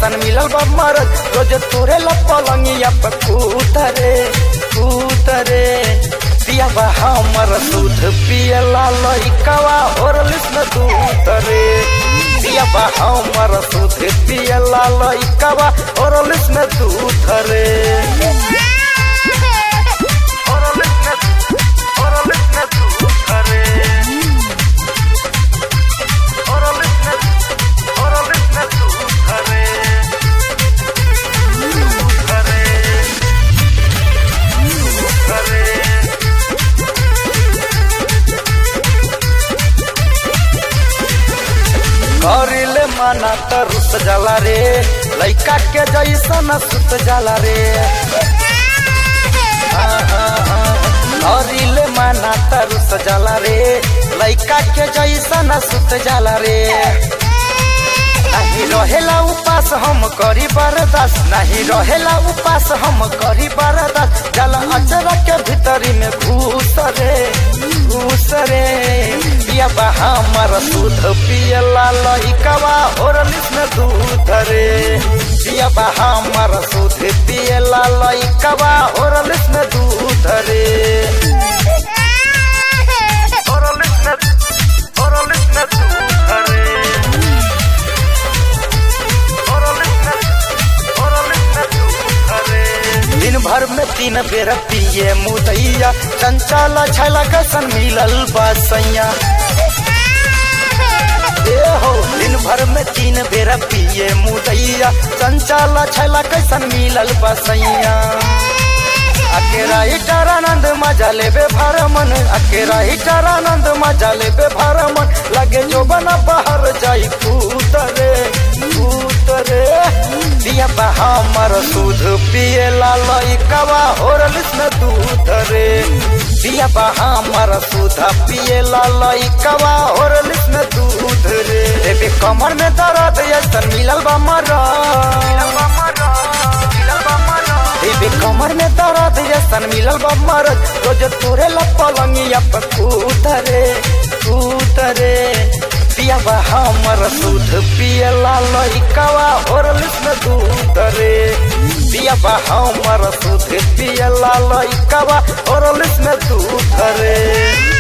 जैसन मिलल बा मरद रोज तोरे ला पलंगिया पे कूतरे कूतरे पिया बा हमर दूध पियला लइकवा और लिस्न दूध रे पिया बा हमर दूध पियला लइकवा और लिस्न दूध रे और लिस्न और लिस्न दूध रे और लिस्न और लिस्न दूध रे दूध रे दूध रे करिले माना त रुस जाला रे लइका के जैसन सुत जाला रे करिले माना त रुस जाला रे लइका के जैसन सुत जाला रे नहीं रहेला उपास हम करी बर्दाश्त नहीं रहेला उपास हम करी बर्दाश्त जल अचरा के भीतरी में घूस रे घूस रे पिया बा हमर दूध पियला लइकवा और लिस्न दूध रे पिया बा हमर दूध पियला लइकवा और लिस्न दूध रे और लिस्न और लिस्न दूध रे दिन भर में तीन बेर पिए मुदैया चंचल छला कसन मिलल बसैया ए हो दिन भर में तीन बेर पिए मुदैया चंचल छला कैसन मिलल बसैया अकेरा हिटर आनंद मजा लेबे भरमन अकेरा हिटर आनंद मजा लेबे भरमन लगे जो बना बाहर जाई कूतरे कूतरे पिया बा हमर दूध पिए ला लइकवा और लिस्न दूध रे पिया बा हमर दूध पिए ला लइकवा और लिस्न दूध रे देबे कमर में दर्द यसन मिलल बा मरा देबे कमर में दर्द यसन मिलल बा मरद रोज तोरे ला पलंगिया पे कूतरे कूतरे पिया बा हमर दूध पियला लइकवा और लिस्न दूध रे पिया बा हमर दूध पियला लइकवा और लिस्न दूध रे